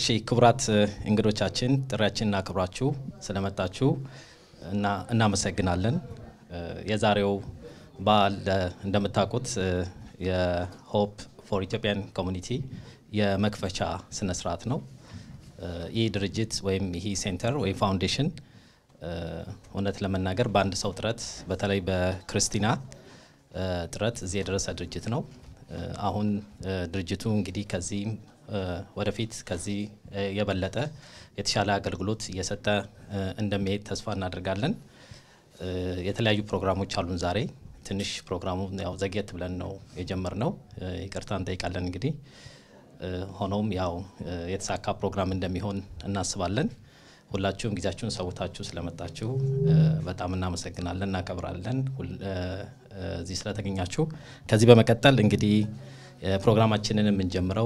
እሺ ክቡራት እንግዶቻችን ጥሪያችንን አክብራችሁ ስለመጣችሁ እና እናመሰግናለን። የዛሬው በዓል እንደምታውቁት የሆፕ ፎር ኢትዮጵያን ኮሚኒቲ የመክፈቻ ስነ ስርዓት ነው። ይህ ድርጅት ወይም ይህ ሴንተር ወይም ፋውንዴሽን እውነት ለመናገር በአንድ ሰው ጥረት በተለይ በክርስቲና ጥረት እዚህ የደረሰ ድርጅት ነው። አሁን ድርጅቱ እንግዲህ ከዚህ ወደፊት ከዚህ የበለጠ የተሻለ አገልግሎት እየሰጠ እንደሚሄድ ተስፋ እናደርጋለን። የተለያዩ ፕሮግራሞች አሉን ዛሬ ትንሽ ፕሮግራሙ ያው ዘግየት ብለን ነው የጀመርነው፣ ይቅርታ እንጠይቃለን። እንግዲህ ሆኖም ያው የተሳካ ፕሮግራም እንደሚሆን እናስባለን። ሁላችሁም ጊዜያችሁን ሰውታችሁ ስለመጣችሁ በጣም እናመሰግናለን፣ እናከብራለን እዚህ ስለተገኛችሁ። ከዚህ በመቀጠል እንግዲህ ፕሮግራማችንን የምንጀምረው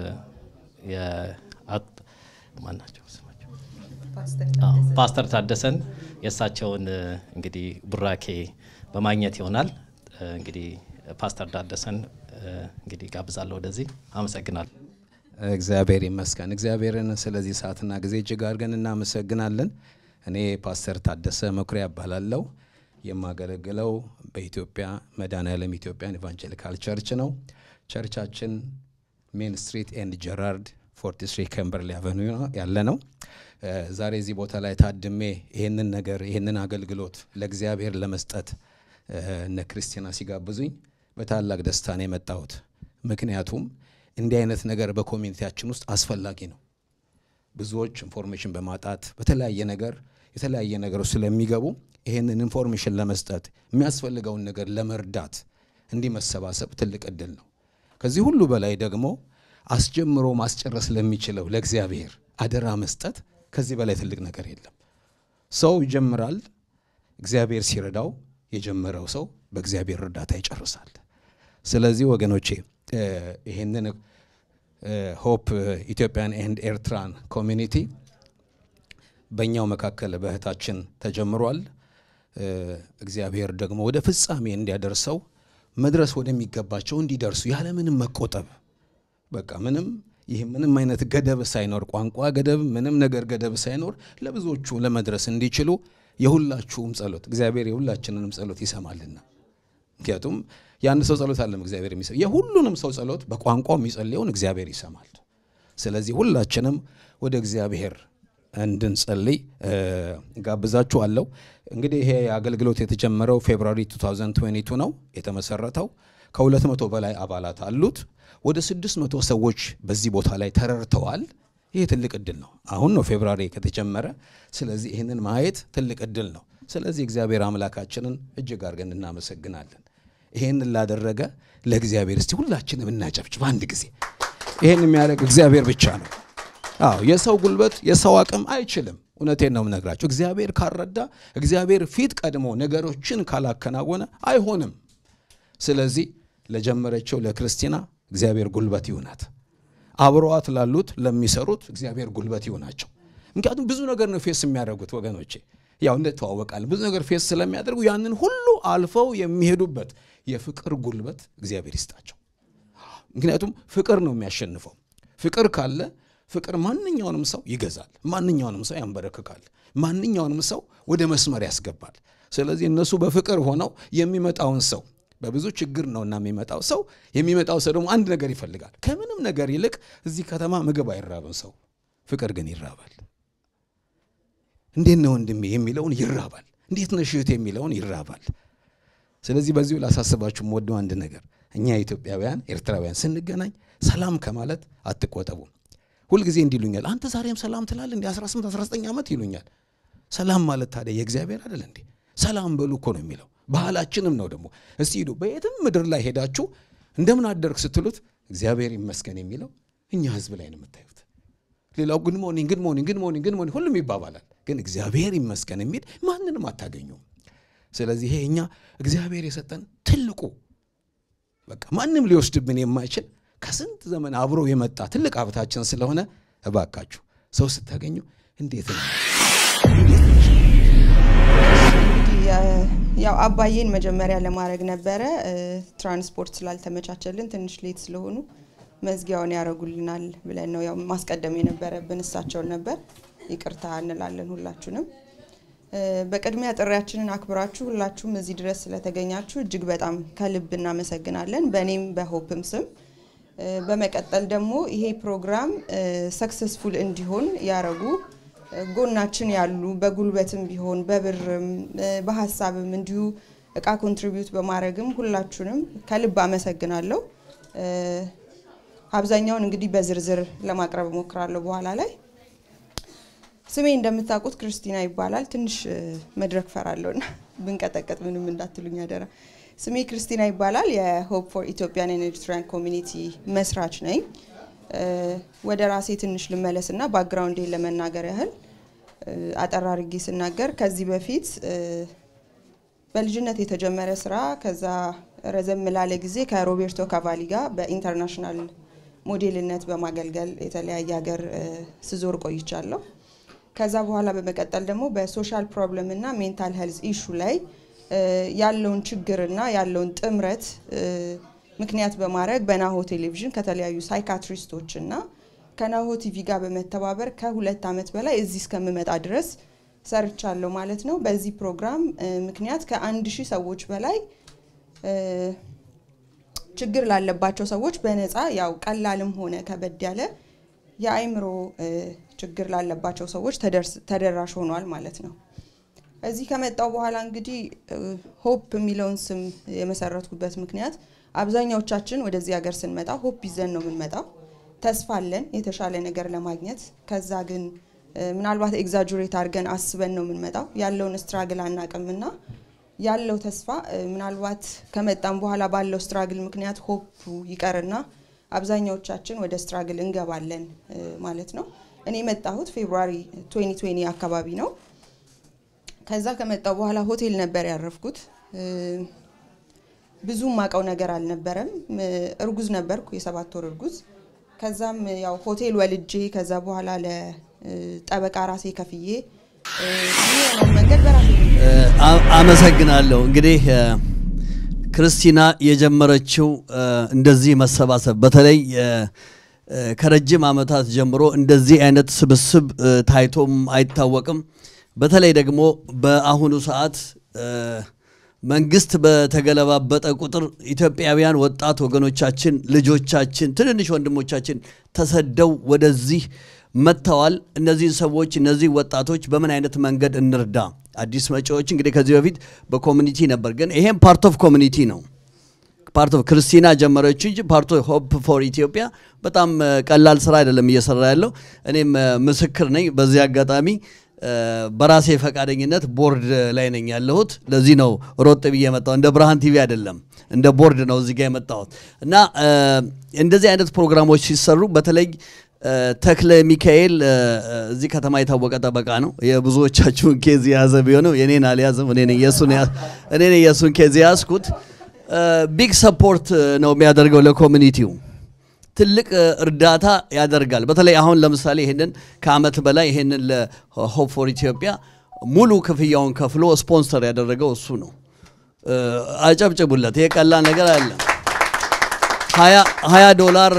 ማናቸው ስማቸው ፓስተር ታደሰን የእሳቸውን እንግዲህ ቡራኬ በማግኘት ይሆናል። እንግዲህ ፓስተር ታደሰን እንግዲህ ጋብዛለሁ ወደዚህ። አመሰግናለሁ። እግዚአብሔር ይመስገን። እግዚአብሔርን ስለዚህ ሰዓትና ጊዜ እጅግ አድርገን እናመሰግናለን። እኔ ፓስተር ታደሰ መኩሪያ እባላለሁ። የማገለግለው በኢትዮጵያ መድኃኔዓለም ኢትዮጵያን ኢቫንጀሊካል ቸርች ነው። ቸርቻችን ሜን ስትሪት ኤንድ ጀራርድ ፎርቲ ስሪ ከምበርሊ አቨኒው ያለ ነው። ዛሬ እዚህ ቦታ ላይ ታድሜ ይህንን ነገር ይህንን አገልግሎት ለእግዚአብሔር ለመስጠት እነ ክርስቲና ሲጋብዙኝ በታላቅ ደስታ ነው የመጣሁት። ምክንያቱም እንዲህ አይነት ነገር በኮሚኒቲያችን ውስጥ አስፈላጊ ነው። ብዙዎች ኢንፎርሜሽን በማጣት በተለያየ ነገር የተለያየ ነገሮች ስለሚገቡ ይህንን ኢንፎርሜሽን ለመስጠት የሚያስፈልገውን ነገር ለመርዳት እንዲህ መሰባሰብ ትልቅ እድል ነው። ከዚህ ሁሉ በላይ ደግሞ አስጀምሮ ማስጨረስ ለሚችለው ለእግዚአብሔር አደራ መስጠት ከዚህ በላይ ትልቅ ነገር የለም። ሰው ይጀምራል፣ እግዚአብሔር ሲረዳው የጀመረው ሰው በእግዚአብሔር እርዳታ ይጨርሳል። ስለዚህ ወገኖቼ ይህንን ሆፕ ኢትዮጵያን ኤንድ ኤርትራን ኮሚኒቲ በእኛው መካከል በእህታችን ተጀምሯል። እግዚአብሔር ደግሞ ወደ ፍጻሜ እንዲያደርሰው መድረስ ወደሚገባቸው እንዲደርሱ ያለምንም መቆጠብ በቃ ምንም ይህ ምንም አይነት ገደብ ሳይኖር ቋንቋ ገደብ ምንም ነገር ገደብ ሳይኖር ለብዙዎቹ ለመድረስ እንዲችሉ የሁላችሁም ጸሎት እግዚአብሔር የሁላችንንም ጸሎት ይሰማልና። ምክንያቱም የአንድ ሰው ጸሎት አለም እግዚአብሔር የሚሰማ የሁሉንም ሰው ጸሎት በቋንቋው የሚጸልየውን እግዚአብሔር ይሰማል። ስለዚህ ሁላችንም ወደ እግዚአብሔር እንድንጸልይ ጋብዛችኋለሁ። እንግዲህ ይሄ አገልግሎት የተጀመረው ፌብሩዋሪ 2022 ነው የተመሰረተው። ከሁለት መቶ በላይ አባላት አሉት። ወደ ስድስት መቶ ሰዎች በዚህ ቦታ ላይ ተረድተዋል። ይህ ትልቅ እድል ነው። አሁን ነው ፌብሩዋሪ ከተጀመረ። ስለዚህ ይህንን ማየት ትልቅ እድል ነው። ስለዚህ እግዚአብሔር አምላካችንን እጅግ አድርገን እናመሰግናለን። ይህንን ላደረገ ለእግዚአብሔር እስቲ ሁላችንም እናጨብጭብ አንድ ጊዜ። ይህን የሚያደርግ እግዚአብሔር ብቻ ነው። አዎ የሰው ጉልበት የሰው አቅም አይችልም። እውነቴን ነው የምነግራቸው። እግዚአብሔር ካልረዳ፣ እግዚአብሔር ፊት ቀድሞ ነገሮችን ካላከናወነ አይሆንም። ስለዚህ ለጀመረችው ለክርስቲና እግዚአብሔር ጉልበት ይሁናት። አብረዋት ላሉት ለሚሰሩት እግዚአብሔር ጉልበት ይሁናቸው። ምክንያቱም ብዙ ነገር ነው ፌስ የሚያደርጉት ወገኖቼ፣ ያው እንተዋወቃለን። ብዙ ነገር ፌስ ስለሚያደርጉ ያንን ሁሉ አልፈው የሚሄዱበት የፍቅር ጉልበት እግዚአብሔር ይስጣቸው። ምክንያቱም ፍቅር ነው የሚያሸንፈው። ፍቅር ካለ ፍቅር ማንኛውንም ሰው ይገዛል፣ ማንኛውንም ሰው ያንበረክካል፣ ማንኛውንም ሰው ወደ መስመር ያስገባል። ስለዚህ እነሱ በፍቅር ሆነው የሚመጣውን ሰው በብዙ ችግር ነውና የሚመጣው ሰው የሚመጣው ሰው ደግሞ አንድ ነገር ይፈልጋል። ከምንም ነገር ይልቅ እዚህ ከተማ ምግብ አይራብም ሰው፣ ፍቅር ግን ይራባል። እንዴት ነው ወንድሜ የሚለውን ይራባል። እንዴት ነሽ እህት የሚለውን ይራባል። ስለዚህ በዚሁ ላሳስባችሁ የምወደው አንድ ነገር እኛ ኢትዮጵያውያን ኤርትራውያን ስንገናኝ ሰላም ከማለት አትቆጠቡም። ሁልጊዜ እንዲህ ይሉኛል፣ አንተ ዛሬም ሰላም ትላለህ እንዲ 18 19 ዓመት ይሉኛል። ሰላም ማለት ታዲያ የእግዚአብሔር አይደል እንዴ? ሰላም በሉ እኮ ነው የሚለው ባህላችንም ነው ደግሞ። እስቲ ሂዱ በየትም ምድር ላይ ሄዳችሁ እንደምን አደርግ ስትሉት እግዚአብሔር ይመስገን የሚለው እኛ ህዝብ ላይ ነው የምታዩት። ሌላው ጉድ ሞርኒንግ ጉድ ሞርኒንግ ጉድ ሞርኒንግ ጉድ ሞርኒንግ ሁሉም ይባባላል፣ ግን እግዚአብሔር ይመስገን የሚል ማንንም አታገኙም። ስለዚህ ይሄ እኛ እግዚአብሔር የሰጠን ትልቁ በቃ ማንም ሊወስድብን የማይችል ከስንት ዘመን አብሮ የመጣ ትልቅ ሀብታችን ስለሆነ እባካችሁ ሰው ስታገኙ እንዴት ነው ያው አባዬን መጀመሪያ ለማድረግ ነበረ ትራንስፖርት ስላልተመቻቸልን ትንሽ ሌት ስለሆኑ መዝጊያውን ያደርጉልናል ብለን ነው ያው ማስቀደም የነበረብን እሳቸውን ነበር። ይቅርታ እንላለን ሁላችሁንም። በቅድሚያ ጥሪያችንን አክብራችሁ ሁላችሁም እዚህ ድረስ ስለተገኛችሁ እጅግ በጣም ከልብ እናመሰግናለን፣ በእኔም በሆፕም ስም። በመቀጠል ደግሞ ይሄ ፕሮግራም ሰክሰስፉል እንዲሆን ያረጉ ጎናችን ያሉ በጉልበትም ቢሆን በብርም በሀሳብም እንዲሁ እቃ ኮንትሪቢዩት በማድረግም ሁላችሁንም ከልብ አመሰግናለሁ። አብዛኛውን እንግዲህ በዝርዝር ለማቅረብ እሞክራለሁ በኋላ ላይ። ስሜ እንደምታውቁት ክርስቲና ይባላል። ትንሽ መድረክ ፈራለሁና ብንቀጠቀጥ ምንም እንዳትሉኝ አደራ። ስሜ ክርስቲና ይባላል። የሆፕ ፎር ኢትዮጵያን ኤንድ ኤርትራን ኮሚኒቲ መስራች ነኝ። ወደ ራሴ ትንሽ ልመለስና ባክግራውንዴን ለመናገር ያህል አጠር አድርጌ ስናገር ከዚህ በፊት በልጅነት የተጀመረ ስራ ከዛ ረዘም ላለ ጊዜ ከሮቤርቶ ካቫሊ ጋር በኢንተርናሽናል ሞዴልነት በማገልገል የተለያየ ሀገር ስዞር ቆይቻለሁ። ከዛ በኋላ በመቀጠል ደግሞ በሶሻል ፕሮብለም እና ሜንታል ሄልዝ ኢሹ ላይ ያለውን ችግርና ያለውን ጥምረት ምክንያት በማድረግ በናሆ ቴሌቪዥን ከተለያዩ ሳይካትሪስቶች እና ከናሆ ቲቪ ጋር በመተባበር ከሁለት ዓመት በላይ እዚህ እስከምመጣ ድረስ ሰርቻለሁ ማለት ነው። በዚህ ፕሮግራም ምክንያት ከአንድ ሺህ ሰዎች በላይ ችግር ላለባቸው ሰዎች በነፃ ያው ቀላልም ሆነ ከበድ ያለ የአእምሮ ችግር ላለባቸው ሰዎች ተደራሽ ሆኗል ማለት ነው። እዚህ ከመጣው በኋላ እንግዲህ ሆፕ የሚለውን ስም የመሰረትኩበት ምክንያት አብዛኛዎቻችን ወደዚህ ሀገር ስንመጣ ሆፕ ይዘን ነው የምንመጣው። ተስፋ አለን የተሻለ ነገር ለማግኘት። ከዛ ግን ምናልባት ኤግዛጁሬት አድርገን አስበን ነው የምንመጣው። ያለውን ስትራግል አናቅምና ያለው ተስፋ ምናልባት ከመጣም በኋላ ባለው ስትራግል ምክንያት ሆፑ ይቀርና አብዛኛዎቻችን ወደ ስትራግል እንገባለን ማለት ነው። እኔ የመጣሁት ፌብሩዋሪ 2020 አካባቢ ነው። ከዛ ከመጣው በኋላ ሆቴል ነበር ያረፍኩት። ብዙ ማቀው ነገር አልነበረም። እርጉዝ ነበርኩ፣ የሰባት ወር እርጉዝ። ከዛም ያው ሆቴል ወልጄ ከዛ በኋላ ለጠበቃ ራሴ ከፍዬ የሚሆነውን መንገድ በራሴ አመሰግናለሁ። እንግዲህ ክርስቲና የጀመረችው እንደዚህ መሰባሰብ በተለይ ከረጅም ዓመታት ጀምሮ እንደዚህ አይነት ስብስብ ታይቶም አይታወቅም። በተለይ ደግሞ በአሁኑ ሰዓት መንግስት በተገለባበጠ ቁጥር ኢትዮጵያውያን ወጣት ወገኖቻችን፣ ልጆቻችን፣ ትንንሽ ወንድሞቻችን ተሰደው ወደዚህ መጥተዋል። እነዚህን ሰዎች እነዚህ ወጣቶች በምን አይነት መንገድ እንርዳ? አዲስ መጪዎች እንግዲህ ከዚህ በፊት በኮሚኒቲ ነበር፣ ግን ይሄም ፓርት ኦፍ ኮሚኒቲ ነው። ፓርት ኦፍ ክርስቲና ጀመረች እንጂ ፓርት ኦፍ ሆፕ ፎር ኢትዮጵያ በጣም ቀላል ስራ አይደለም እየሰራ ያለው። እኔም ምስክር ነኝ። በዚህ አጋጣሚ በራሴ ፈቃደኝነት ቦርድ ላይ ነኝ ያለሁት። ለዚህ ነው ሮጥ ብዬ የመጣሁት። እንደ ብርሃን ቲቪ አይደለም፣ እንደ ቦርድ ነው እዚህ ጋር የመጣሁት እና እንደዚህ አይነት ፕሮግራሞች ሲሰሩ በተለይ ተክለ ሚካኤል እዚህ ከተማ የታወቀ ጠበቃ ነው። የብዙዎቻችሁን ኬዝ የያዘ ቢሆንም የኔን አልያዝም። እኔ ነኝ የእሱን ኬዝ የያዝኩት። ቢግ ሰፖርት ነው የሚያደርገው ለኮሚኒቲው ትልቅ እርዳታ ያደርጋል። በተለይ አሁን ለምሳሌ ይህንን ከአመት በላይ ይህንን ለሆፕ ፎር ኢትዮጵያ ሙሉ ክፍያውን ከፍሎ ስፖንሰር ያደረገው እሱ ነው። አጨብጭቡለት። ይሄ ቀላል ነገር አለ። ሀያ ዶላር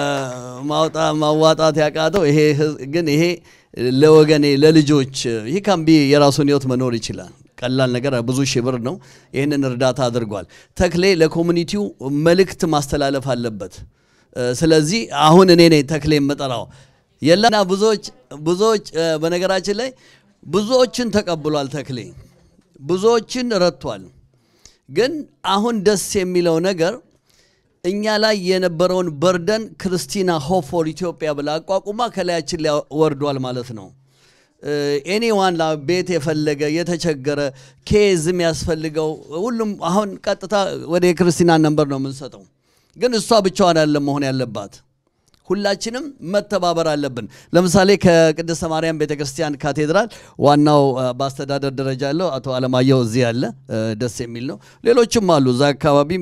ማዋጣት ያቃተው ይሄ ግን ይሄ ለወገኔ ለልጆች ይህ ካምቢ የራሱን ህይወት መኖር ይችላል። ቀላል ነገር ብዙ ሺህ ብር ነው። ይህንን እርዳታ አድርጓል። ተክሌ ለኮሚኒቲው መልእክት ማስተላለፍ አለበት። ስለዚህ አሁን እኔ ነኝ ተክሌ የምጠራው የለና ብዙዎች ብዙዎች በነገራችን ላይ ብዙዎችን ተቀብሏል። ተክሌ ብዙዎችን ረድቷል። ግን አሁን ደስ የሚለው ነገር እኛ ላይ የነበረውን በርደን ክርስቲና ሆፕ ፎር ኢትዮጵያ ብላ አቋቁማ ከላያችን ላይ ወርዷል ማለት ነው። ኤኒዋን ቤት የፈለገ የተቸገረ ኬዝ የሚያስፈልገው ሁሉም አሁን ቀጥታ ወደ የክርስቲናን ነንበር ነው የምንሰጠው። ግን እሷ ብቻዋን አይደለም መሆን ያለባት። ሁላችንም መተባበር አለብን። ለምሳሌ ከቅድስተ ማርያም ቤተክርስቲያን ካቴድራል ዋናው በአስተዳደር ደረጃ ያለው አቶ አለማየሁ እዚህ ያለ ደስ የሚል ነው። ሌሎችም አሉ፣ እዛ አካባቢም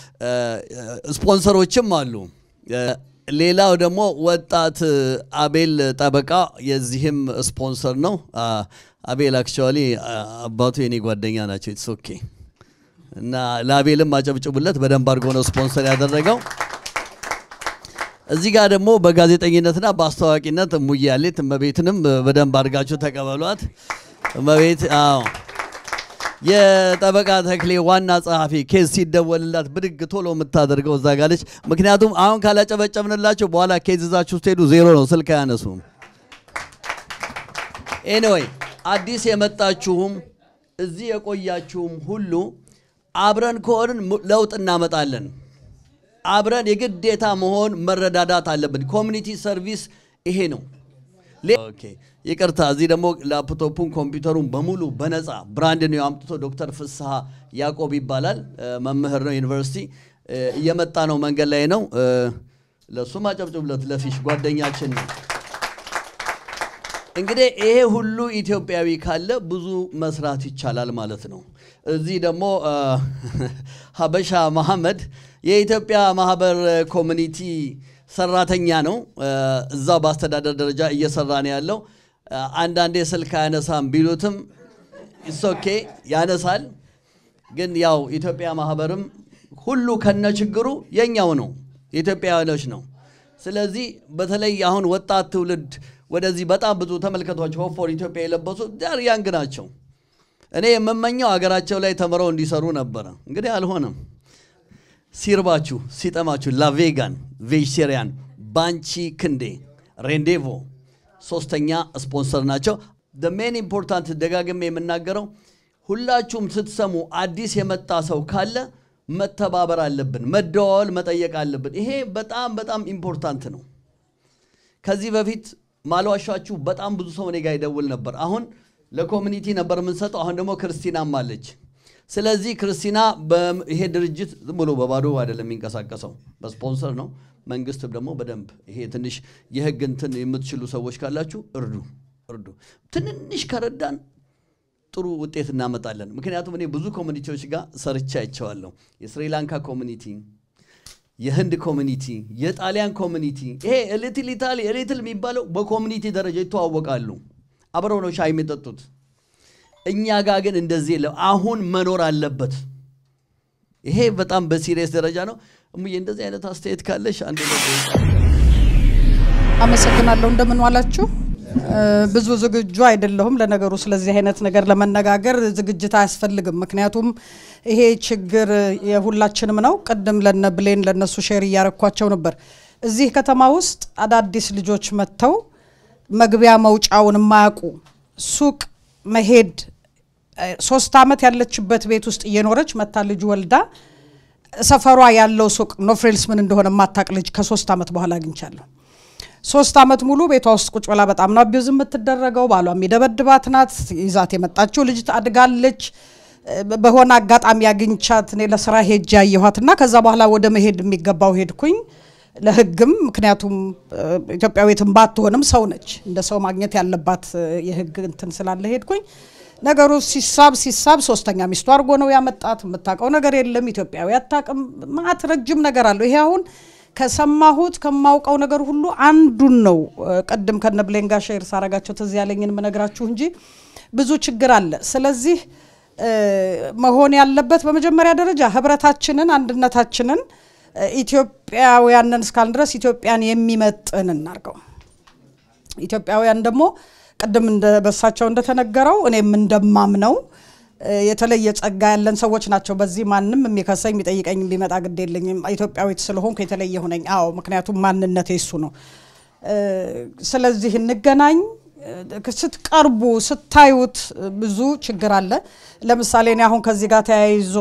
ስፖንሰሮችም አሉ። ሌላው ደግሞ ወጣት አቤል ጠበቃ የዚህም ስፖንሰር ነው። አቤል አክቹዋሊ አባቱ የኔ ጓደኛ ናቸው። ኢትስ ኦኬ እና ለአቤልም አጨብጭቡለት። በደንብ አድርጎ ነው ስፖንሰር ያደረገው። እዚህ ጋር ደግሞ በጋዜጠኝነትና በአስተዋቂነት እሙዬ ያሌት እመቤትንም በደንብ አድርጋችሁ ተቀበሏት። እመቤት አዎ የጠበቃ ተክሌ ዋና ጸሐፊ ኬዝ ሲደወልላት ብድግ ቶሎ የምታደርገው እዛ ጋለች። ምክንያቱም አሁን ካላጨበጨብንላቸው በኋላ ኬዝ ይዛችሁ ስትሄዱ ዜሮ ነው፣ ስልክ አያነሱም። ኤኒዌይ አዲስ የመጣችሁም እዚህ የቆያችሁም ሁሉ አብረን ከሆንን ሙ- ለውጥ እናመጣለን። አብረን የግዴታ መሆን መረዳዳት አለብን። ኮሚኒቲ ሰርቪስ ይሄ ነው። ሌ- ኦኬ ይቅርታ፣ እዚህ ደግሞ ላፕቶፑን ኮምፒውተሩን በሙሉ በነፃ ብራንድ ነው አምጥቶ ዶክተር ፍስሐ ያዕቆብ ይባላል እ፣ መምህር ነው ዩኒቨርሲቲ እ፣ እየመጣ ነው፣ መንገድ ላይ ነው። እ፣ ለእሱም አጨብጭብለት፣ ለፊሽ ጓደኛችን ነው። እንግዲህ ይሄ ሁሉ ኢትዮጵያዊ ካለ ብዙ መስራት ይቻላል ማለት ነው። እዚህ ደግሞ አ፣ ሀበሻ መሐመድ የኢትዮጵያ ማህበር ኮሚኒቲ ሰራተኛ ነው። አ፣ እዛው በአስተዳደር ደረጃ እየሰራ ነው ያለው። አ፣ አንዳንዴ ስልክ አያነሳም ቢሉትም ኢሶኬ ያነሳል። ግን ያው ኢትዮጵያ ማህበርም ሁሉ ከነ ችግሩ የኛው ነው የኢትዮጵያውያኖች ነው። ስለዚህ በተለይ አሁን ወጣት ትውልድ ወደዚህ በጣም ብዙ ተመልከቷቸው ሆፕ ፎር ኢትዮጵያ የለበሱ ዳር ያንግ ናቸው። እኔ የምመኘው ሀገራቸው ላይ ተምረው እንዲሰሩ ነበረ። እንግዲህ አልሆነም። ሲርባችሁ ሲጠማችሁ ላቬጋን ቬጅቴሪያን ባንቺ ክንዴ ሬንዴቮ ሶስተኛ ስፖንሰር ናቸው። ሜን ኢምፖርታንት ደጋግሜ የምናገረው ሁላችሁም ስትሰሙ አዲስ የመጣ ሰው ካለ መተባበር አለብን፣ መደዋወል መጠየቅ አለብን። ይሄ በጣም በጣም ኢምፖርታንት ነው። ከዚህ በፊት ማልዋሻችሁ በጣም ብዙ ሰው እኔ ጋር ይደውል ነበር። አሁን ለኮሚኒቲ ነበር የምንሰጠው። አሁን ደግሞ ክርስቲናም አለች። ስለዚህ ክርስቲና በም- ይሄ ድርጅት ዝም ብሎ በባዶ አይደለም የሚንቀሳቀሰው፣ በስፖንሰር ነው። መንግስት ደግሞ በደንብ ይሄ ትንሽ የህግ እንትን የምትችሉ ሰዎች ካላችሁ እርዱ፣ እርዱ። ትንንሽ ከረዳን ጥሩ ውጤት እናመጣለን። ምክንያቱም እኔ ብዙ ኮሚኒቲዎች ጋር ሰርቻ አይቼዋለሁ። የስሪላንካ ኮሚኒቲ የህንድ ኮሚኒቲ፣ የጣሊያን ኮሚኒቲ ይሄ ሊትል ኢታሊ ሊትል የሚባለው በኮሚኒቲ ደረጃ ይተዋወቃሉ። አብረው ነው ሻይ የሚጠጡት። እኛ ጋር ግን እንደዚህ የለም። አሁን መኖር አለበት። ይሄ በጣም በሲሪየስ ደረጃ ነው። እሙዬ እንደዚህ አይነት አስተያየት ካለሽ አንድ አመሰግናለሁ። እንደምን ዋላችሁ? እ፣ ብዙ ዝግጁ አይደለሁም። ለነገሩ ስለዚህ አይነት ነገር ለመነጋገር ዝግጅት አያስፈልግም። ምክንያቱም ይሄ ችግር የሁላችንም ነው። ቅድም ለነ ብሌን ለነሱ ሼር እያረኳቸው ነበር። እዚህ ከተማ ውስጥ አዳዲስ ልጆች መጥተው መግቢያ መውጫውን የማያውቁ ሱቅ መሄድ እ፣ ሶስት ዓመት ያለችበት ቤት ውስጥ እየኖረች መታ ልጅ ወልዳ ሰፈሯ ያለው ሱቅ ኖፍሬልስ ምን እንደሆነ የማታቅ ልጅ ከሶስት ዓመት በኋላ አግኝቻለሁ። ሶስት ዓመት ሙሉ ቤቷ ውስጥ ቁጭ ብላ በጣም ነው አቢዩዝ የምትደረገው። ባሏ የሚደበድባት ናት። ይዛት የመጣችው ልጅ ታድጋለች። እ፣ በሆነ አጋጣሚ አግኝቻት እኔ ለስራ ሄጅ ያየኋት እና ከዛ በኋላ ወደ መሄድ የሚገባው ሄድኩኝ ለህግም ምክንያቱም እ፣ ኢትዮጵያዊትም ባትሆንም ሰው ነች እንደ ሰው ማግኘት ያለባት እ፣ የህግ እንትን ስላለ ሄድኩኝ። ነገሩ ሲሳብ ሲሳብ ሶስተኛ ሚስቱ አድርጎ ነው ያመጣት። የምታውቀው ነገር የለም ኢትዮጵያዊ አታውቅም። ማት ረጅም ነገር አለው። ይሄ አሁን ከሰማሁት ከማውቀው ነገር ሁሉ አንዱን ነው። እ፣ ቅድም ከነ ብሌን ጋር ሼር ሳረጋቸው ትዝ ያለኝን የምነግራችሁ እንጂ ብዙ ችግር አለ። ስለዚህ እ፣ መሆን ያለበት በመጀመሪያ ደረጃ ህብረታችንን፣ አንድነታችንን እ፣ ኢትዮጵያውያንን እስካልን ድረስ ኢትዮጵያን የሚመጥን እናርገው። ኢትዮጵያውያን ደግሞ ቅድም እንደ በሳቸው እንደተነገረው እኔም እንደማምነው እ፣ የተለየ ጸጋ ያለን ሰዎች ናቸው። በዚህ ማንም የሚከሰኝ የሚጠይቀኝ ቢመጣ ግድ የለኝም። ኢትዮጵያዊት ስለሆንኩ የተለየ ሁነኝ። አዎ፣ ምክንያቱም ማንነቴ እሱ ነው። እ፣ ስለዚህ እንገናኝ። እ፣ ስትቀርቡ ስታዩት እ፣ ብዙ ችግር አለ። ለምሳሌ እኔ አሁን ከዚህ ጋር ተያይዞ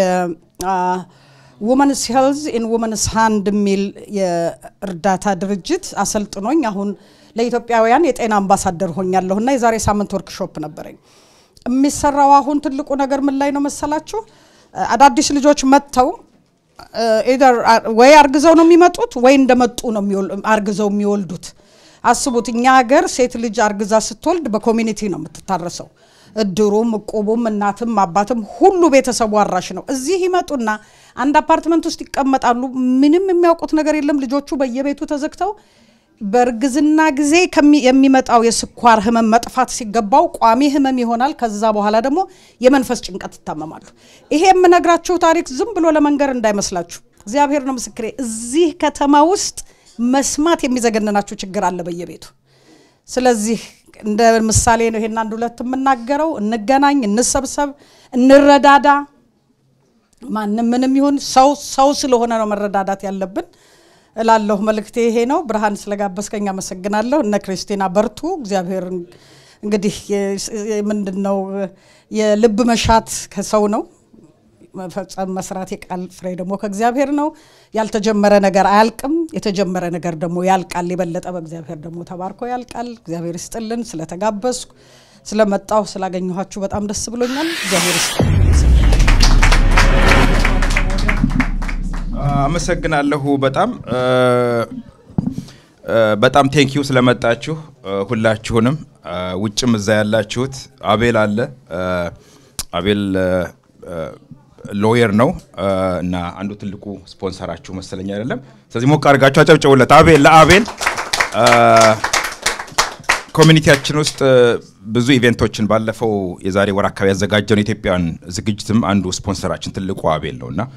ውመንስ ሄልዝ ኢን ውመንስ ሃንድ የሚል የእርዳታ ድርጅት አሰልጥኖኝ አሁን ለኢትዮጵያውያን የጤና አምባሳደር ሆኛለሁ እና የዛሬ ሳምንት ወርክሾፕ ነበረኝ። የሚሰራው አሁን ትልቁ ነገር ምን ላይ ነው መሰላችሁ? አዳዲስ ልጆች መጥተው ኢደር ወይ አርግዘው ነው የሚመጡት ወይ እንደመጡ ነው የሚወል- አርግዘው የሚወልዱት። አስቡት፣ እኛ ሀገር ሴት ልጅ አርግዛ ስትወልድ በኮሚኒቲ ነው የምትታረሰው። እድሩም፣ እቁቡም፣ እናትም አባትም ሁሉ ቤተሰቡ አራሽ ነው። እዚህ ይመጡና አንድ አፓርትመንት ውስጥ ይቀመጣሉ። ምንም የሚያውቁት ነገር የለም። ልጆቹ በየቤቱ ተዘግተው በእርግዝና ጊዜ ከሚ- የሚመጣው የስኳር ህመም መጥፋት ሲገባው ቋሚ ህመም ይሆናል። ከዛ በኋላ ደግሞ የመንፈስ ጭንቀት ይታመማሉ። ይሄ የምነግራችሁ ታሪክ ዝም ብሎ ለመንገር እንዳይመስላችሁ፣ እግዚአብሔር ነው ምስክሬ። እዚህ ከተማ ውስጥ መስማት የሚዘገንናችሁ ችግር አለ በየቤቱ። ስለዚህ እንደ ምሳሌ ነው ይሄን አንድ ሁለት የምናገረው። እንገናኝ፣ እንሰብሰብ፣ እንረዳዳ። ማንም ምንም ይሁን ሰው ሰው ስለሆነ ነው መረዳዳት ያለብን እላለሁ። መልእክቴ ይሄ ነው። ብርሃን ስለጋበዝከኝ አመሰግናለሁ። እነ ክርስቲና በርቱ። እግዚአብሔር እንግዲህ ምንድን ነው የልብ መሻት ከሰው ነው መፈጸም መስራት የቃል ፍሬ ደግሞ ከእግዚአብሔር ነው። ያልተጀመረ ነገር አያልቅም፣ የተጀመረ ነገር ደግሞ ያልቃል። የበለጠ በእግዚአብሔር ደግሞ ተባርኮ ያልቃል። እግዚአብሔር ይስጥልን። ስለተጋበዝኩ ስለመጣሁ ስላገኘኋችሁ በጣም ደስ ብሎኛል። እግዚአብሔር ይስጥልን። አመሰግናለሁ በጣም በጣም ቴንኪዩ ስለመጣችሁ ሁላችሁንም። ውጭም እዛ ያላችሁት አቤል አለ። አቤል ሎየር ነው እና አንዱ ትልቁ ስፖንሰራችሁ መሰለኝ አይደለም። ስለዚህ ሞቅ አድርጋችሁ አጨብጭቡለት። አቤል ለአቤል ኮሚኒቲያችን ውስጥ ብዙ ኢቬንቶችን ባለፈው የዛሬ ወር አካባቢ ያዘጋጀነው ኢትዮጵያን ዝግጅትም አንዱ ስፖንሰራችን ትልቁ አቤል ነው እና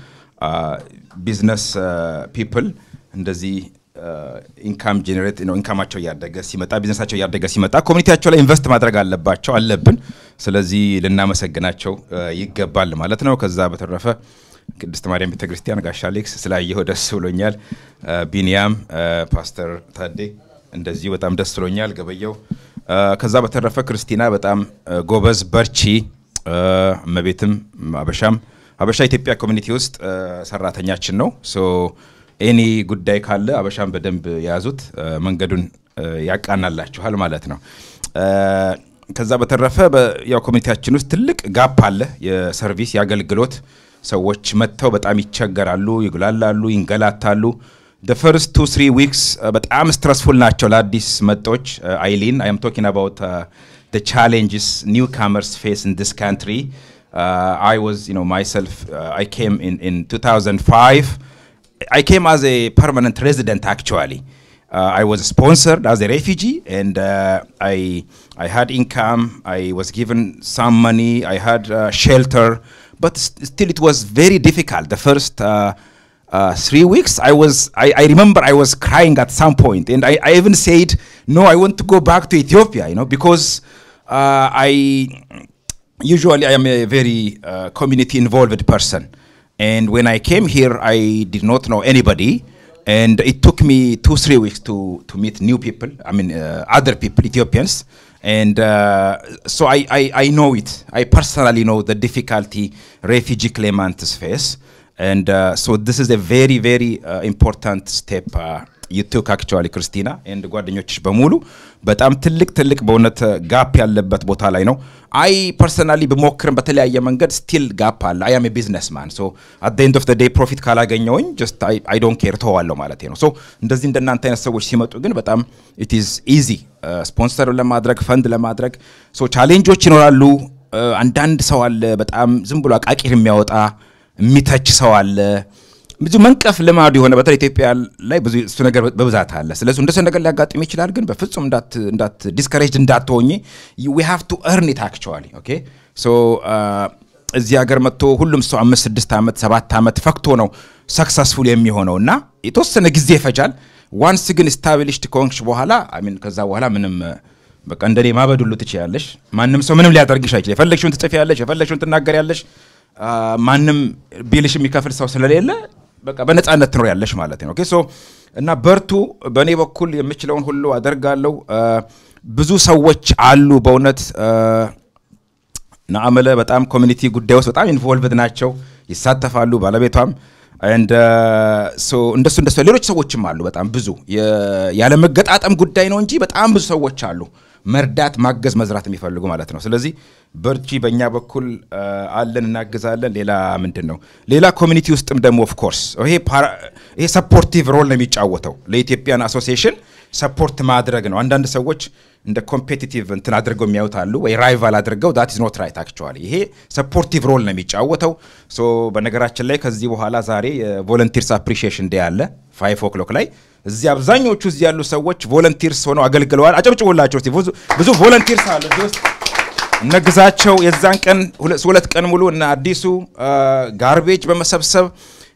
ቢዝነስ ፒፕል እንደዚህ ኢንካም ጀኔሬት ነው ኢንካማቸው እያደገ ሲመጣ ቢዝነሳቸው እያደገ ሲመጣ ኮሚኒቲያቸው ላይ ኢንቨስት ማድረግ አለባቸው አለብን። ስለዚህ ልናመሰግናቸው ይገባል ማለት ነው። ከዛ በተረፈ ቅድስት ማርያም ቤተክርስቲያን ጋሻ አሌክስ ስላየሁ ደስ ብሎኛል። ቢኒያም ፓስተር ታዴ እንደዚሁ በጣም ደስ ብሎኛል። ገበየው ከዛ በተረፈ ክርስቲና በጣም ጎበዝ በርቺ። እመቤትም አበሻም አበሻ ኢትዮጵያ ኮሚኒቲ ውስጥ ሰራተኛችን ነው። ሶ ኤኒ ጉዳይ ካለ አበሻን በደንብ የያዙት መንገዱን ያቃናላችኋል ማለት ነው። ከዛ በተረፈ ያው ኮሚኒቲያችን ውስጥ ትልቅ ጋፕ አለ፣ የሰርቪስ የአገልግሎት ሰዎች መጥተው በጣም ይቸገራሉ፣ ይጉላላሉ፣ ይንገላታሉ። the first two three weeks በጣም ስትረስፉል ናቸው ለአዲስ መጦች አይሊን አይ አም ቶኪንግ አባውት the challenges newcomers face in this country uh, I was you know myself uh, I came in in 2005 I came as a permanent resident actually. Uh, I was sponsored as a refugee and uh, I, I had income, I was given some money, I had uh, shelter, but st- still it was very difficult. The first uh, uh, three weeks, I was, I, I remember I was crying at some point and I, I even said, no, I want to go back to Ethiopia, you know, because uh, I, usually I am a very uh, community involved person. And when I came here, I did not know anybody. And it took me two, three weeks to, to meet new people, I mean, uh, other people, Ethiopians. And uh, so I, I, I know it. I personally know the difficulty refugee claimants face. And uh, so this is a very, very uh, important step uh, you took actually, ክርስቲና ኤንድ ጓደኞችሽ በሙሉ በጣም ትልቅ ትልቅ በእውነት ጋፕ ያለበት ቦታ ላይ ነው። አይ ፐርሰናሊ ብሞክርም በተለያየ መንገድ ስቲል ጋፕ አለ። አይ አም ቢዝነስ ማን ሶ አት ኤንድ ኦፍ ዴይ ፕሮፊት ካላገኘውኝ ጀስት አይ ዶንት ኬር ተዋለሁ ማለት ነው። ሶ እንደዚህ እንደናንተ አይነት ሰዎች ሲመጡ ግን በጣም ኢት ኢዝ ኢዚ ስፖንሰር ለማድረግ ፈንድ ለማድረግ ሶ ቻሌንጆች ይኖራሉ። አንዳንድ ሰው አለ በጣም ዝም ብሎ አቃቂር የሚያወጣ የሚተች ሰው አለ። ብዙ መንቀፍ ልማዱ የሆነ በተለይ ኢትዮጵያ ላይ ብዙ እሱ ነገር በብዛት አለ። ስለዚህ እንደሱ ነገር ሊያጋጥም ይችላል። ግን በፍጹም እንዳት እንዳት ዲስከሬጅ እንዳትሆኝ ዊ ሃቭ ቱ እርን ኢት አክቹዋሊ ኦኬ ሶ እዚህ ሀገር መጥቶ ሁሉም ሰው አምስት ስድስት ዓመት ሰባት ዓመት ፈክቶ ነው ሰክሰስፉል የሚሆነው እና የተወሰነ ጊዜ ይፈጃል። ዋንስ ግን ስታብሊሽድ ከሆንሽ በኋላ አሚን ከዛ በኋላ ምንም በቃ እንደኔ ማበድ ሁሉ ትችያለሽ። ማንም ሰው ምንም ሊያደርግሽ አይችል። የፈለግሽውን ትጽፊያለሽ፣ የፈለግሽውን ትናገሪያለሽ። ማንም ቢልሽ የሚከፍል ሰው ስለሌለ በቃ በነፃነት ትኖር ያለሽ ማለት ነው። ኦኬ ሶ እና በርቱ። በእኔ በኩል የምችለውን ሁሉ አደርጋለሁ። ብዙ ሰዎች አሉ በእውነት ናአመለ በጣም ኮሚኒቲ ጉዳይ ውስጥ በጣም ኢንቮልቭድ ናቸው፣ ይሳተፋሉ። ባለቤቷም እንደሱ እንደሱ ሌሎች ሰዎችም አሉ። በጣም ብዙ ያለመገጣጠም ጉዳይ ነው እንጂ በጣም ብዙ ሰዎች አሉ መርዳት፣ ማገዝ፣ መዝራት የሚፈልጉ ማለት ነው። ስለዚህ በርቺ፣ በእኛ በኩል አለን፣ እናግዛለን። ሌላ ምንድን ነው ሌላ ኮሚኒቲ ውስጥም ደግሞ ኦፍ ኮርስ ይሄ ሰፖርቲቭ ሮል ነው የሚጫወተው ለኢትዮጵያን አሶሲዬሽን ሰፖርት ማድረግ ነው። አንዳንድ ሰዎች እንደ ኮምፔቲቲቭ እንትን አድርገው የሚያዩት አሉ ወይ ራይቫል አድርገው ዳት ኢዝ ኖት ራይት አክቹዋሊ ይሄ ሰፖርቲቭ ሮል ነው የሚጫወተው። ሶ በነገራችን ላይ ከዚህ በኋላ ዛሬ የቮለንቲርስ አፕሪሺዬሽን ዴይ አለ ፋይቭ ኦክሎክ ላይ እዚህ አብዛኞቹ እዚህ ያሉ ሰዎች ቮለንቲርስ ሆነው አገልግለዋል። አጨብጭቡላቸው እስቲ። ብዙ ቮለንቲርስ አሉ እዚህ ውስጥ እነ ግዛቸው የዛን ቀን ሁለት ቀን ሙሉ እነ አዲሱ ጋርቤጅ በመሰብሰብ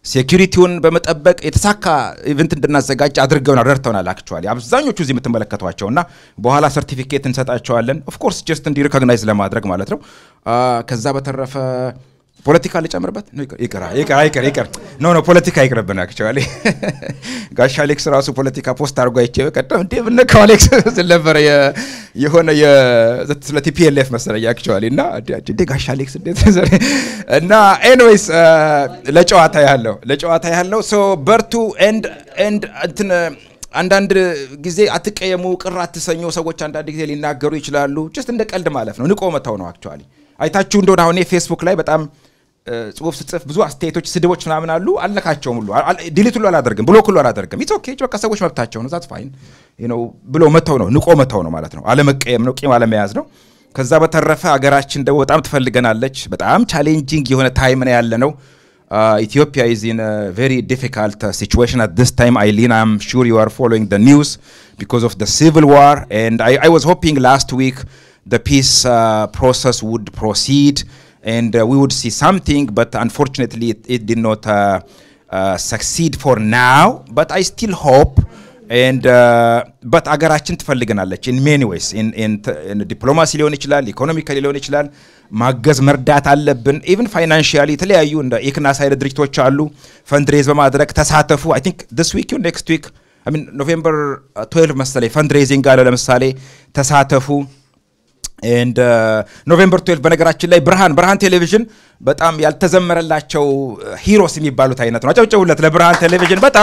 ሴኪሪቲውን በመጠበቅ የተሳካ ኢቨንት እንድናዘጋጅ አድርገውናል፣ ረድተውናል። አክቹዋሊ አብዛኞቹ እዚህ የምትመለከቷቸው እና በኋላ ሰርቲፊኬት እንሰጣቸዋለን። ኦፍኮርስ ጀስት እንዲ ሪኮግናይዝ ለማድረግ ማለት ነው። ከዛ በተረፈ ፖለቲካ ልጨምርበት? ይቅር ይቅር ይቅር ይቅር ኖ ኖ ፖለቲካ ይቅርብን። አክቹዋሊ ጋሽ አሌክስ ራሱ ፖለቲካ ፖስት አድርጎ አይቼ በቀደም እንዴ ብነካው አሌክስ ስል ነበረ የሆነ ስለ ቲፒኤልኤፍ መሰለኝ አክቹዋሊ እና እንዴ ጋሽ አሌክስ እንዴት እና ኤንዌይስ ለጨዋታ ያለው ለጨዋታ ያለው ሶ በርቱ ኤንድ ኤንድ እንትን አንዳንድ ጊዜ አትቀየሙ፣ ቅር አትሰኙ። ሰዎች አንዳንድ ጊዜ ሊናገሩ ይችላሉ። ጀስት እንደ ቀልድ ማለፍ ነው። ንቆ መተው ነው አክቹዋሊ አይታችሁ እንደሆነ አሁን ፌስቡክ ላይ በጣም ጽሁፍ ስጽፍ ብዙ አስተያየቶች፣ ስድቦች ምናምን አሉ። አልነካቸውም ሁሉ ዲሊት ሁሉ አላደርግም፣ ብሎክ ሁሉ አላደርግም። ኢትስ ኦኬ በቃ ሰዎች መብታቸው ነው። ዛት ፋይን ነው ብሎ መተው ነው፣ ንቆ መተው ነው ማለት ነው። አለመቀየም ነው፣ ቂም አለመያዝ ነው። ከዛ በተረፈ ሀገራችን ደግሞ በጣም ትፈልገናለች። በጣም ቻሌንጂንግ የሆነ ታይም ነው ያለ ነው። ኢትዮጵያ ኢዝ ኢን ቬሪ ዲፊካልት ሲቹዌሽን አት ዲስ ታይም አይሊን አም ሹር ዩ አር ፎሎዊንግ ደ ኒውስ ቢኮዝ ኦፍ ደ ሲቪል ዋር ኤንድ አይ ዋዝ ሆፒንግ ላስት ዊክ the peace uh, process would proceed and uh, we would see something, but unfortunately, it, it did not uh, uh, succeed for now. But I still hope. And uh, but አገራችን ትፈልገናለች in many ways in in, in ዲፕሎማሲ ሊሆን ይችላል ኢኮኖሚካሊ ሊሆን ይችላል ማገዝ መርዳት አለብን ኢቭን ፋይናንሽያሊ የተለያዩ እንደ ኢክናስ አይነት ድርጅቶች አሉ ፈንድሬዝ በማድረግ ተሳተፉ አይ ቲንክ ዲስ ዊክ ኔክስት ዊክ አይ ሚን ኖቬምበር 12 መሰለኝ ፈንድሬዚንግ አለ ለምሳሌ ተሳተፉ ኤንድ ኖቬምበር 12 በነገራችን ላይ ብርሃን ብርሃን ቴሌቪዥን በጣም ያልተዘመረላቸው ሂሮስ የሚባሉት አይነት ነው። አጨብጭቡለት ለብርሃን ቴሌቪዥን። በጣም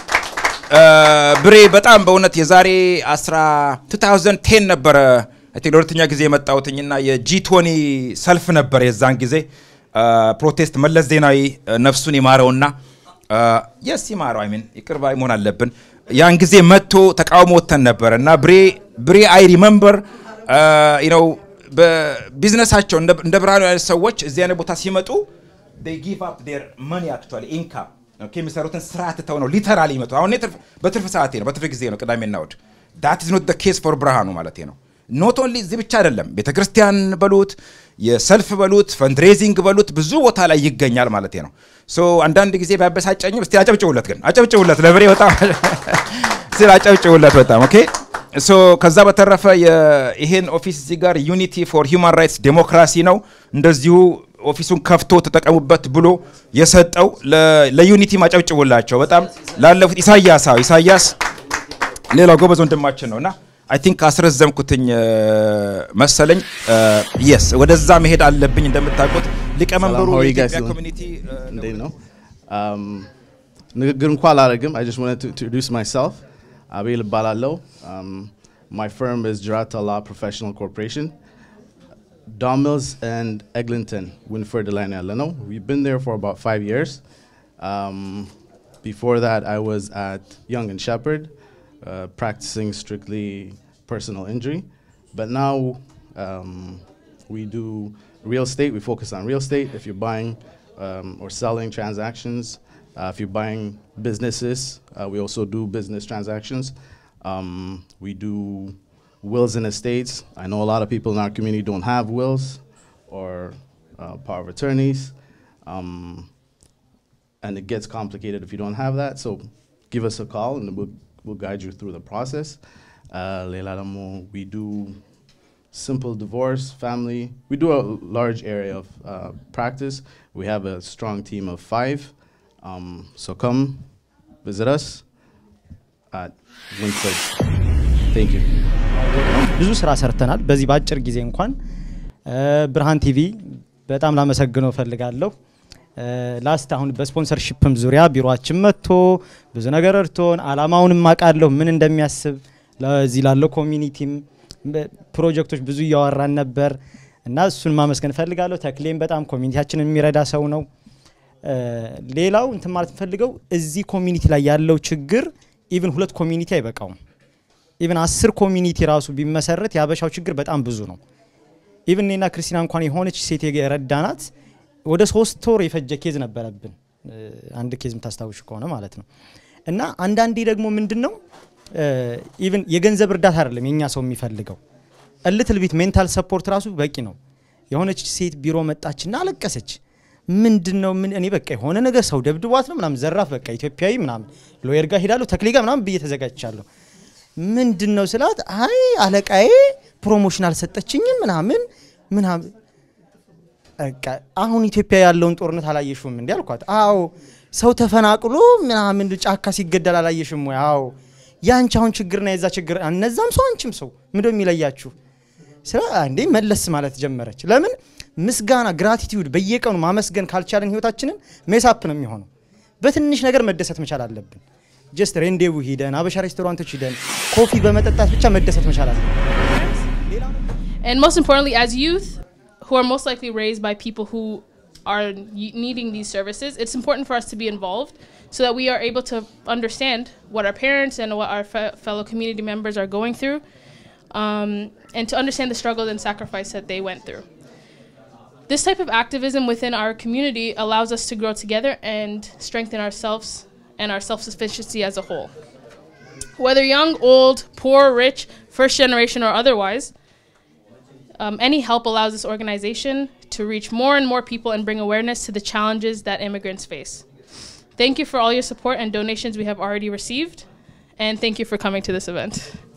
ብሬ በጣም በእውነት የዛሬ 2010 ነበረ ለሁለተኛ ጊዜ የመጣሁትኝና የጂ20 ሰልፍ ነበር የዛን ጊዜ ፕሮቴስት መለስ ዜናዊ ነፍሱን ይማረውና የስ ይማረው አይሚን ይቅር ባይ መሆን አለብን። ያን ጊዜ መጥቶ ተቃውሞ ወተን ነበር እና ብሬ ብሬ አይ ሪመምበር ነው በቢዝነሳቸው እንደ ብርሃኑ አይነት ሰዎች እዚህ አይነት ቦታ ሲመጡ ጊቭ አፕ ዴር መኒ አክቹዋሊ ኢንካም የሚሰሩትን ስራ ትተው ነው ሊተራሊ ይመጡ። አሁን በትርፍ ሰዓቴ ነው በትርፍ ጊዜ ነው ቅዳሜና እሑድ። ዳት ኢዝ ኖት ኬስ ፎር ብርሃኑ ማለት ነው። ኖት ኦንሊ እዚህ ብቻ አይደለም፣ ቤተ ክርስቲያን በሉት የሰልፍ በሉት ፈንድሬዚንግ በሉት ብዙ ቦታ ላይ ይገኛል ማለት ነው። ሶ አንዳንድ ጊዜ ቢያበሳጨኝም እስቲ አጨብጭቡለት፣ ግን አጨብጭቡለት ለብሬ በጣም ስል አጨብጭቡለት በጣም ኦኬ። ሶ ከዛ በተረፈ ይሄን ኦፊስ እዚህ ጋር ዩኒቲ ፎር ሂውማን ራይትስ ዴሞክራሲ ነው እንደዚሁ ኦፊሱን ከፍቶ ተጠቀሙበት ብሎ የሰጠው ለዩኒቲ ማጨብጭቡላቸው በጣም ላለፉት ኢሳያስ አዎ ኢሳያስ ሌላው ጎበዝ ወንድማችን ነው እና አይ ቲንክ አስረዘምኩትኝ መሰለኝ የስ ወደዛ መሄድ አለብኝ እንደምታውቁት ሊቀመንበሩ የኢትዮጵያ ኮሚኒቲ እንዴት ነው ንግግር እንኳ አላደርግም አይ ጀስት ዋንት ቱ ኢንትሮዲውስ ማይሰልፍ አቤል እባላለሁ my firm is Girata Law Professional Corporation Don Mills and Eglinton, Winford Delano Leno. We've been there for about five years. Um, before that, I was at Young and Shepherd, uh, practicing strictly personal injury. But now um, we do real estate. We focus on real estate. If you're buying um, or selling transactions, uh, if you're buying businesses, uh, we also do business transactions. Um, we do wills and estates. I know a lot of people in our community don't have wills or uh, power of attorneys. Um, and it gets complicated if you don't have that. So give us a call and we'll, we'll guide you through the process. Uh, Leila Lamo, we do simple divorce, family. We do a large area of uh, practice. We have a strong team of five. Um, so come visit us at Winford. Thank you. ብዙ ስራ ሰርተናል። በዚህ በአጭር ጊዜ እንኳን ብርሃን ቲቪ በጣም ላመሰግነው እፈልጋለሁ። ላስት አሁን በስፖንሰርሺፕም ዙሪያ ቢሮችን መጥቶ ብዙ ነገር እርቶን አላማውንም አውቃለሁ ምን እንደሚያስብ ለዚህ ላለው ኮሚኒቲም ፕሮጀክቶች ብዙ እያወራን ነበር እና እሱን ማመስገን እፈልጋለሁ። ተክሌም በጣም ኮሚኒቲያችንን የሚረዳ ሰው ነው። ሌላው እንትን ማለት ፈልገው እዚህ ኮሚኒቲ ላይ ያለው ችግር ኢቭን ሁለት ኮሚኒቲ አይበቃውም። ኢቭን አስር ኮሚኒቲ ራሱ ቢመሰረት የአበሻው ችግር በጣም ብዙ ነው። ኢቭን እኔና ክርስቲና እንኳን የሆነች ሴት የረዳናት ወደ ሶስት ወር የፈጀ ኬዝ ነበረብን። አንድ ኬዝ የምታስታውሽ ከሆነ ማለት ነው። እና አንዳንዴ ደግሞ ምንድን ነው ኢቭን የገንዘብ እርዳታ አይደለም የእኛ ሰው የሚፈልገው እልትል ቤት ሜንታል ሰፖርት ራሱ በቂ ነው። የሆነች ሴት ቢሮ መጣችና አለቀሰች። ምንድን ነው ምን እኔ በቃ የሆነ ነገር ሰው ደብድቧት ነው ምናምን ዘራፍ በቃ ኢትዮጵያዊ ምናምን ሎየር ጋር ሄዳለሁ ተክሌ ጋር ምናምን ብዬ ተዘጋጅቻለሁ። ምንድን ነው ስላት አይ አለቃዬ ፕሮሞሽን አልሰጠችኝም ምናምን ምናምን በቃ አሁን ኢትዮጵያ ያለውን ጦርነት አላየሽውም እንዲ አልኳት። አዎ ሰው ተፈናቅሎ ምናምን ጫካ ሲገደል አላየሽም ወይ? አዎ የአንቺ አሁን ችግርና የዛ ችግር እነዛም ሰው አንቺም ሰው ምንድን ነው የሚለያችሁ? ስለ እንዴ መለስ ማለት ጀመረች። ለምን ምስጋና ግራቲቲዩድ በየቀኑ ማመስገን ካልቻለን ህይወታችንን ሜሳፕ ነው የሚሆነው። በትንሽ ነገር መደሰት መቻል አለብን። ጀስት ሬንዴው ሂደን አበሻ ሬስቶራንቶች ሂደን ኮፊ በመጠጣት ብቻ መደሰት መቻል አለብን። And most importantly, as youth who are most likely raised by people who are y- needing these services, it's important for us to be involved so that we are able to understand what our parents and what our fe- fellow community members are going through um, and to understand the struggle and sacrifice that they went through. This type of activism within our community allows us to grow together and strengthen ourselves and our self sufficiency as a whole. Whether young, old, poor, rich, first generation, or otherwise, um, any help allows this organization to reach more and more people and bring awareness to the challenges that immigrants face. Thank you for all your support and donations we have already received, and thank you for coming to this event.